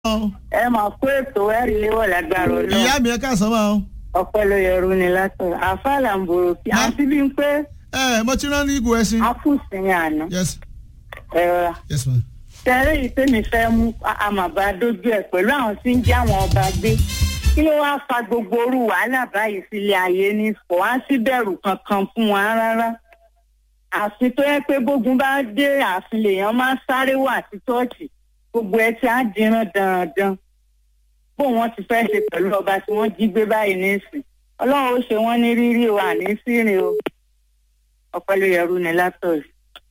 ẹ máa kó ètò ẹ̀rí léwọ̀ lágbára ọlọ́run ìyá mi ẹ káàsán máa o. ọpẹ́ ló yẹrù ni látọ̀ àfàlà ń bòrò kí Ma- àti bí n pé ẹ mo ti rán ní ìgò ẹṣin. afúnṣin àná yes ẹ̀rọ yes ma. tẹ̀lé yìí tèmi fẹ́ mú àmàbá dójú ẹ̀ pẹ̀lú àwọn tí ń jẹ́ àwọn ọba gbé kí ló wáá fa gbogbo orú wàhálà báyìí sílé ayé ní kò wá sí bẹ̀rù kankan fún wa rárá àfi tó yẹ pé bógun bá dé ààfin lèèyàn máa ń sáré wà sí ṣọ́ọ̀ṣì gbogbo ẹ ti á dìran dandan bó wọn ti fẹ́ ṣe pẹ̀lú ọba tí wọ́n jí gbé báyìí nísìn ọlọ́run ó ṣe wọ́n ní rírí o àní sírin o ọpẹ́ ló yẹrù ní látọ̀ọ̀sì.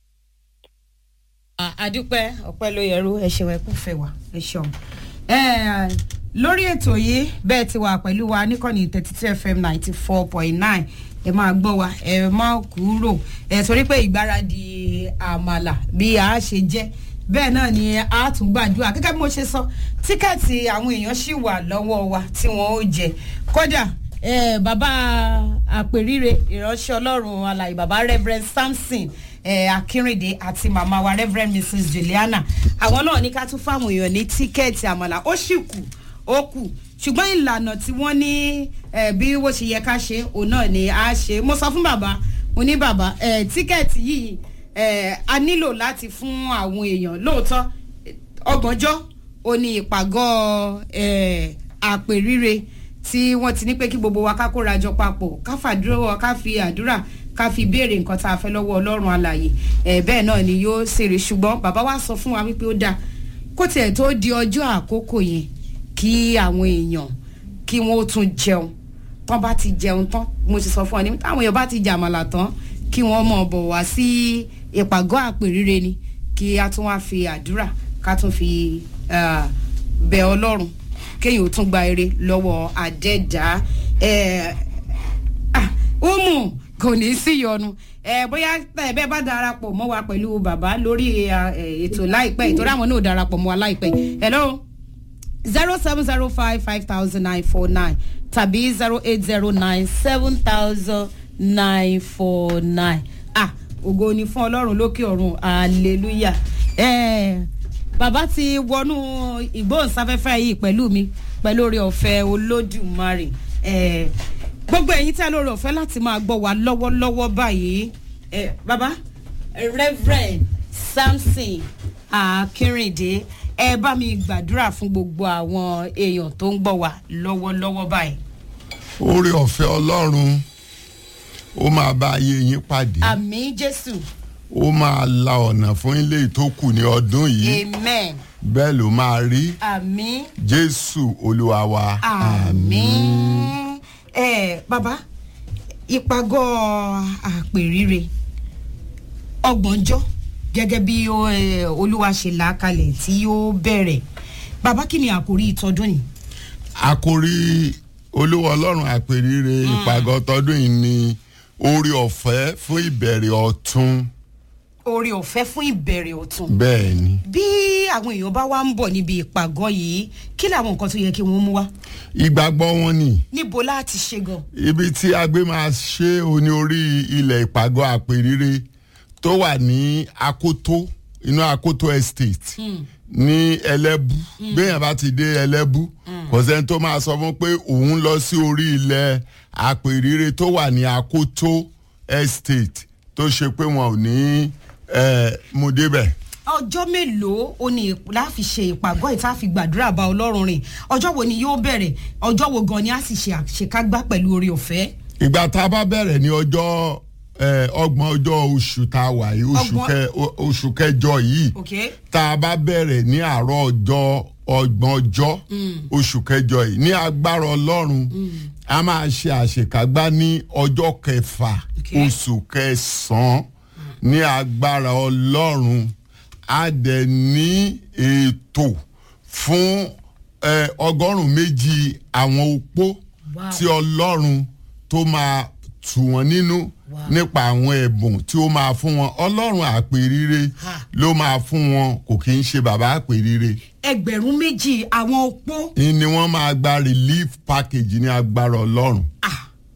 àdúpẹ́ ọpẹ́ ló yẹrú ẹ ṣeun ẹ kú fẹ́ wá ẹ ṣeun. Eh, lórí ètò yìí bẹ́ẹ̀ ti wà pẹ̀lú wa níkànnì thirty two fm ninety four point nine ẹ máa gbọ́ wa ẹ má kúrò ẹ torí pé ìgbáradì àmàlà bí a ṣe jẹ́ bẹ́ẹ̀ náà ni a tún gbàdúrà gẹ́gẹ́ bí mo ṣe sọ tíkẹ́ẹ̀tì àwọn èèyàn ṣì wà lọ́wọ́ wa tí wọ́n ó jẹ kódà eh, bàbá àpèrire ìránṣẹ́ ọlọ́run alàyè bàbá reverend samson eh, akínrìndé àti màmá wa reverend mrs juliana àwọn náà ní ká tún fáwọn èèyàn ní tíkẹ́ẹ̀tì àmàlà ó sì kù ó kù ṣùgbọ́n ìlànà tí wọ́n ní eh, bí wọ́n ṣe yẹ ká ṣe òun náà ni a ṣe mo sọ fún bàbá mo ní bàbá eh, tíkẹ́ẹ̀tì yìí eh, a nílò láti fún àwọn èèyàn lóòótọ́ ọgbọ̀njọ́ ó ní ìpàgọ́ eh, àpèrire tí wọ́n ti ní pé kí gbogbo wa ká kóra jọ papọ̀ ká fàdúrà ká fi àdúrà ká fi béèrè nǹkan tá a fẹ́ lọ́wọ́ ọlọ́run alàyè ẹ̀ bẹ́ẹ̀ náà ni yóò ṣèrè ṣùgbọ́n bàbá wa sọ fún wa wípé ó dáa kó tiẹ̀ tó di ọjọ́ àkókò yẹn kí àwọn èèyàn kí wọ́n ó tún jẹun tán bá ti jẹun tán mo ti sọ fún ọ ní táwọn èèyàn bá ti jàmàlà tán kí wọ́n mọ̀ bọ̀ wá sí ìpàgọ́ àpèrire ni kí a tún wá fi àdúrà ká tún fi ah, bẹ ọlọ́run kéèyàn ó tún gba eré lọ́wọ́ àdẹ́dá ẹ̀ ah, umu kò ní í sí yọnu ẹ bóyá ẹ bẹ́ẹ̀ bá darapọ̀ mọ́ wa pẹ̀lú bàbá lórí ẹ, ẹ, ètò láìpẹ́ ìtòrí àwọn náà darapọ̀ mọ́ wa láìpẹ́ hello zero seven zero five five thousand nine four nine tàbí zero eight zero nine seven thousand nine four nine ah ògo ni fún ọlọ́run lókè ọ̀run hallelujah ẹ bàbá ti wọnú ìgbóhùnsáfẹ́fẹ́ yìí pẹ̀lú mi pẹ̀lú oore ọ̀fẹ́ olódùmarè ẹ gbogbo ẹ̀yin tí a lóore ọ̀fẹ́ láti máa gbọ́ wa lọ́wọ́lọ́wọ́ báyìí ẹ bàbá reverend samson akínrìndé ẹ bá mi gbàdúrà fún gbogbo àwọn èèyàn tó ń gbọ́ wa lọ́wọ́lọ́wọ́ báyìí. oore ọ̀fẹ́ ọlọ́run ó máa bá ayé yín pàdé àmì jésù ó máa la ọ̀nà fún ilé tó kù ní ọdún yìí amen bẹ́ẹ̀ ló máa rí àmì jésù olúwa wa àmì. ẹ bàbá ìpàgọ́ àpèrire ọgbọ̀njọ́ gẹ́gẹ́ bí ó, ẹ, olúwa ṣe là á kalẹ̀ tí yóò bẹ̀rẹ̀ bàbá kí ni àkórí ìtọ́dún yìí. àkórí olúwa ọlọ́run àpèrire ìpàgọ́ tọdún yìí ni oore ọ̀fẹ́ fún ìbẹ̀rẹ̀ ọ̀tun oore ọ̀fẹ́ fún ìbẹ̀rẹ̀ ọ̀tun. bẹ́ẹ̀ ni bí àwọn èèyàn bá wá ń bọ̀ níbi ìpàgọ́ yìí kí làwọn nǹkan tó yẹ kí wọ́n mú wá ìgbàgbọ́ wọn ni níbo láti ṣe gan. ibi tí a gbé máa ṣe òní orí ilẹ̀ ìpàgọ́ àpèrire tó wà ní akoto inú akoto estate ní ẹlẹ́bú béèyàn bá ti dé ẹlẹ́bú kò sẹ́ni tó máa sọ fún pé òun lọ sí orí ilẹ̀ àpèrire tó wà ní akoto estate tó ṣe pé wọn ò ní eh, mú débẹ̀ ọjọ́ mélòó o ní láfi ṣe ìpàgọ́ yìí tá a fi gbàdúrà bá ọlọ́run rìn ọjọ́ wo ni yóò bẹ̀rẹ̀ ọjọ́ wo gan ni a sì ṣe àṣekágbá pẹ̀lú oore ọ̀fẹ́. ìgbà tá a bá bẹ̀rẹ̀ ní ọjọ́ eh, ọgbọ̀n ọjọ́ oṣù tá a wà yìí oṣù Ọgbọ̀n- kẹ- o- oṣù kẹjọ yìí ok tá a bá bẹ̀rẹ̀ ní àárọ̀ ọjọ́ ọgbọ̀n ọjọ́ oṣù kẹjọ yìí ní agbára ọlọ́run a máa ṣe àṣekágbá ní ọjọ́ kẹfà Okay. oṣù kẹsàn-án ní agbára ọlọ́run a dẹ̀ ní ètò fún eh, ọgọ́rùn-ún méjì àwọn opó Wow. tí ọlọ́run tó máa tù wọ́n nínú nípa àwọn ẹ̀bùn tí ó máa fún wọn ọlọ́run àpèrire Ha. ló máa fún wọn kò kí ń ṣe bàbá àpèrire ẹgbẹ̀rún méjì àwọn opó ni wọ́n máa gba relief package ní agbára ọlọ́run ah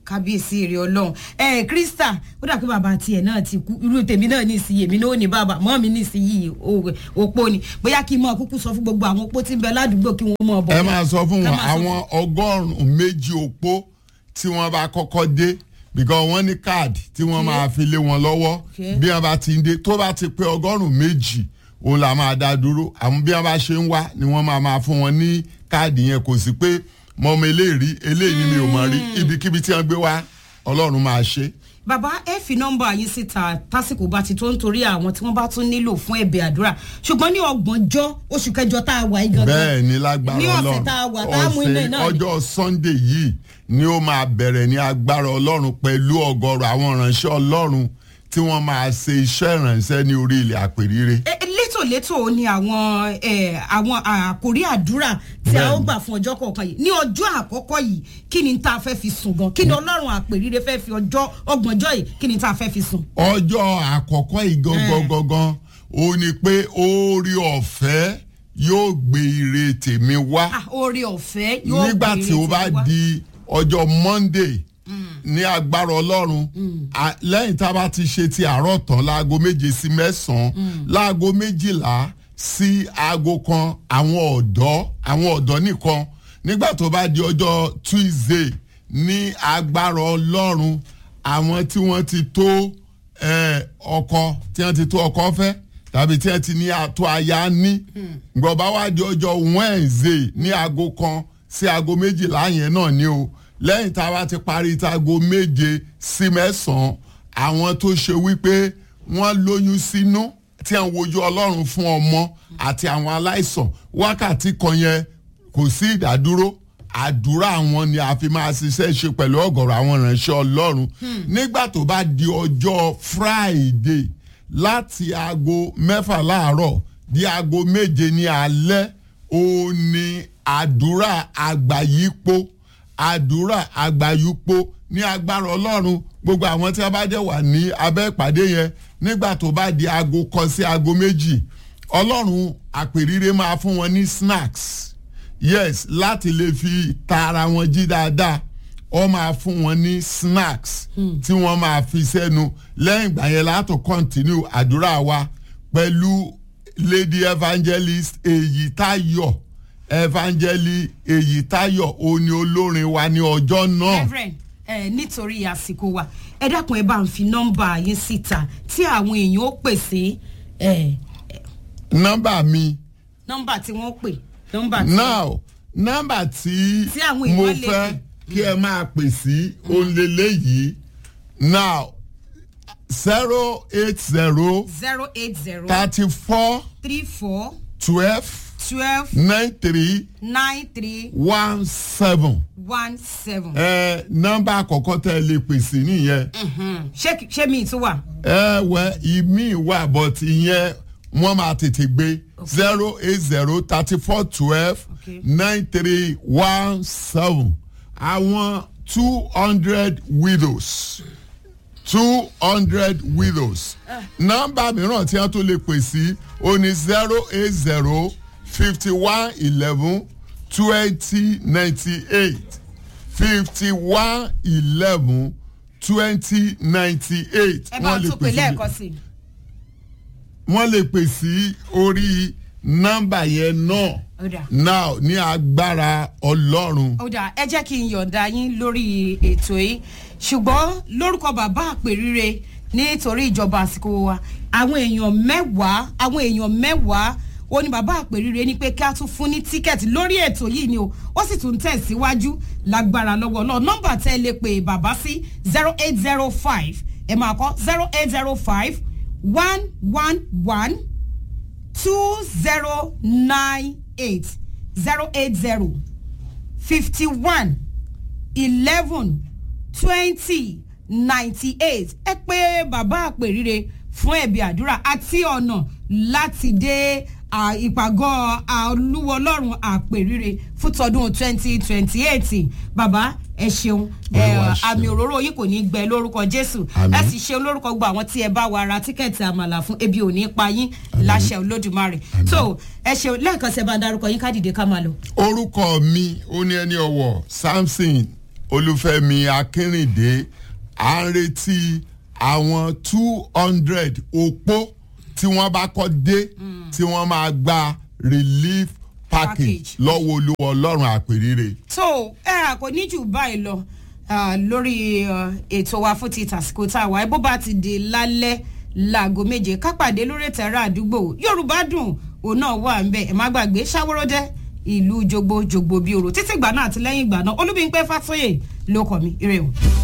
kábíyèsí èrè ọlọ́run ẹ krista ó dà pé bàbá tiẹ̀ náà ti kú irú tèmi náà ní ìsinyìí èmi náà ò ní bàbá mọ́ mi ní ìsinyìí o- òpó ni bóyá kí n mọ kúkú sọ fún gbogbo àwọn opó tí ń bẹ ládùúgbò kí wọ́n mọ̀ bọ̀. ẹ máa sọ fún Ká wọn máa sọ àwọn ọgọ́rùn-ún méjì opó tí wọ́n bá kọ́kọ́ dé because wọ́n ní káàdì tí wọ́n Okay. máa fi lé wọn lọ́wọ́ Okay. bí wọ́n bá ti ń dé tó bá ti pé ọgọ́rùn-ún méjì òun là máa dá dúró àwọn bí wọ́n bá ṣe ń wá ni wọ́n máa máa fún wọn ní káàdì yẹn kò sí pé mọ́mọ́ eléyìí eléyìí ni mi ò mọ̀ rí ibikíbi tí wọ́n gbé wá ọlọ́run máa ṣe. bàbá ẹ fi nọmba yín síta tásìkò bá ti tó nítorí àwọn tí wọn bá tún nílò fún ẹbẹ àdúrà ṣùgbọ́n ní ọgbọ̀njọ́ oṣù kẹjọ tá a wà yìí gangan bẹ́ẹ̀ ni lágbára ní ọ̀sẹ̀ ọlọ́run tá a wà tá a mú iná ọ̀sẹ̀ náà ni. ọjọ́ sunday yìí ni ó máa bẹ̀rẹ̀ ní agbára ọlọ́run pẹ̀lú ọgọ́rọ̀ àwọn ìránṣẹ́ ọlọ́run tí wọ́n máa ṣe iṣẹ́ ìránṣẹ́ ní orí ilẹ̀ àpèrire. E- e- létòlétò ni àwọn ẹ, àwọn àkórí àdúrà tí a ó Bẹ́ẹ̀ni. gbà fún ọjọ́ kọ̀ọ̀kan yìí ní ọjọ́ àkọ́kọ́ yìí kí ni tá a fẹ́ fi sùn gan kí ni ọlọ́run àpèrire fẹ́ fi ọjọ́ ọgbọ̀njọ́ yìí kí ni tá a fẹ́ fi sùn. ọjọ́ àkọ́kọ́ yìí gangan gangan ó ní pé orí ọ̀fẹ́ yóò gbé ire tèmi wá Ah, oore ọ̀fẹ́ yóò nígbà gbé tí ó bá ìrètí wá. di ọjọ́ monday ní agbára ọlọ́run à- lẹ́yìn tá a bá ti ṣe ti àárọ̀ tán láago méje sí mẹ́sàn-án láago méjìlá sí aago kan àwọn ọ̀dọ́ àwọn ọ̀dọ́ nìkan nígbà tó bá di ọjọ́ tuesday ní agbára ọlọ́run àwọn tí wọ́n ti tó eh, ọkọ tí wọ́n ti tó ọkọ fẹ́ tàbí tí wọ́n ti ní àtọ́ aya ní gbọ̀bá wá di ọjọ́ wednesday ní aago kan sí aago méjìlá yẹn náà ni o lẹ́yìn tá a bá ti parí tago méje sí mẹ́sàn-án àwọn tó ṣe wípé wọ́n lóyún sínú tí à ń wojú ọlọ́run fún ọmọ àti àwọn aláìsàn wákàtí kan yẹn kò sí ìdádúró àdúrà àwọn ni a fi máa ṣiṣẹ́ ṣe pẹ̀lú ọ̀gọ̀rọ̀ àwọn ìránṣẹ́ ọlọ́run nígbà tó bá di ọjọ́ friday láti aago mẹ́fà láàárọ̀ di aago méje ní alẹ́ ó ní àdúrà àgbáyípo àdúrà àgbáyípo ní agbára ọlọ́run gbogbo àwọn tí a bá jẹ́ wà ní abẹ́ ìpàdé yẹn nígbà tó bá di aago kan sí aago méjì ọlọ́run àpèrire máa fún wọn ní snacks yes láti lè fi ta ara wọn jí dáadáa ọ máa fún wọn ní snacks tí wọ́n máa fi sẹ́nu lẹ́yìn ìgbà yẹn látò continue àdúrà wa pẹ̀lú lady evangelist èyítayọ̀ evangelist èyítayọ̀ òní olórin wa ní ọjọ́ náà. reverend ẹ nítorí àsìkò wa ẹ dákun ẹ bá ń fi nọmba yín síta tí àwọn èèyàn ó pè sí ẹ nọ́mbà mi nọmba tí wọn pè nọmba tí now nọ́mbà tí Tí àwọn èèyàn mo lè fẹ́ pè. kí ẹ máa pè sí òǹlẹ̀lẹ̀ yìí now zero eight zero zero eight zero thirty four three four twelve twelve nine three nine three one seven one seven. ẹ nọ́mbà àkọ́kọ́ tẹ́ ẹ lè pè sí nìyẹn ṣé kì- ṣé mi tún wà. ẹ wẹ ìmí wà but ìyẹn wọ́n máa tètè gbé zero eight zero thirty four twelve Okay. nine three one seven àwọn two hundred widows two hundred widows nọ́mbà mìíràn tí wọ́n tó lè pè sí o ní zero eight zero fifty one eleven twenty ninety eight fifty one eleven twenty ninety eight ẹ bá tún pè lẹ́ẹ̀kan sí i. wọ́n lè pè sí orí nọ́mbà yẹn náà Ó dà. now ní agbára ọlọ́run. ó dà ẹ jẹ́ kí n yọ̀ǹda yín lórí ètò yìí ṣùgbọ́n lórúkọ bàbá àpèrire nítorí ìjọba àsìkò wa àwọn èèyàn mẹ́wàá àwọn èèyàn mẹ́wàá ó ní bàbá àpèrire ní pé kí a tún fún ní tíkẹ́ẹ̀tì lórí ètò yìí ni o ó sì tún tẹ̀síwájú lágbára lọ́wọ́ náà nọ́mbà tẹ́ ẹ lè pè bàbá sí zero eight zero five ẹ máa kọ́ zero eight zero five one one one two zero nine eight zero eight zero fifty one eleven twenty ninety eight ẹ pé bàbá àpèrire fún ẹ̀bí àdúrà àti ọ̀nà láti dé à, ìpàgọ́ olúwo ọlọ́run àpèrire fún tọdún twenty twenty eight bàbá ẹ ṣeun ẹ, Olúwa ṣeun. àmì òróró yìí kò ní gbẹ lórúkọ jésù Àmín. ẹ sì ṣeun lórúkọ gbogbo àwọn tí ẹ bá wa ra tíkẹ́ẹ̀tì àmàlà fún ebi ò ní pa yín láṣẹ olódùmarè tó ẹ ṣeun lẹ́ẹ̀kan sí ẹ bá darúkọ yín ká dìde ká máa lọ. orúkọ mi ó ní ẹni ọwọ samson olúfẹ́mi akínrìndé à ń retí àwọn two hundred opó tí wọ́n bá kọ́ dé tí wọ́n máa gba relief package Package. lọ́wọ́ olúwa ọlọ́run àpèrire. tó ẹ kò ní jù báyìí lọ ah, lórí ah, ètò wa fún ti tàsíkò tá a wà bó bá ti di lálẹ́ láago méje kápàdé lórí ètò ẹ̀rọ àdúgbò yorùbá dùn òun náà wà ń bẹ ẹ má gbàgbé ṣàwòrọ́dẹ́ ìlú jogbo jogbo bíi òrò títí ìgbà náà àti lẹ́yìn ìgbà náà olúbíńpẹ́ fásóyè ló kọ́ mi ire o.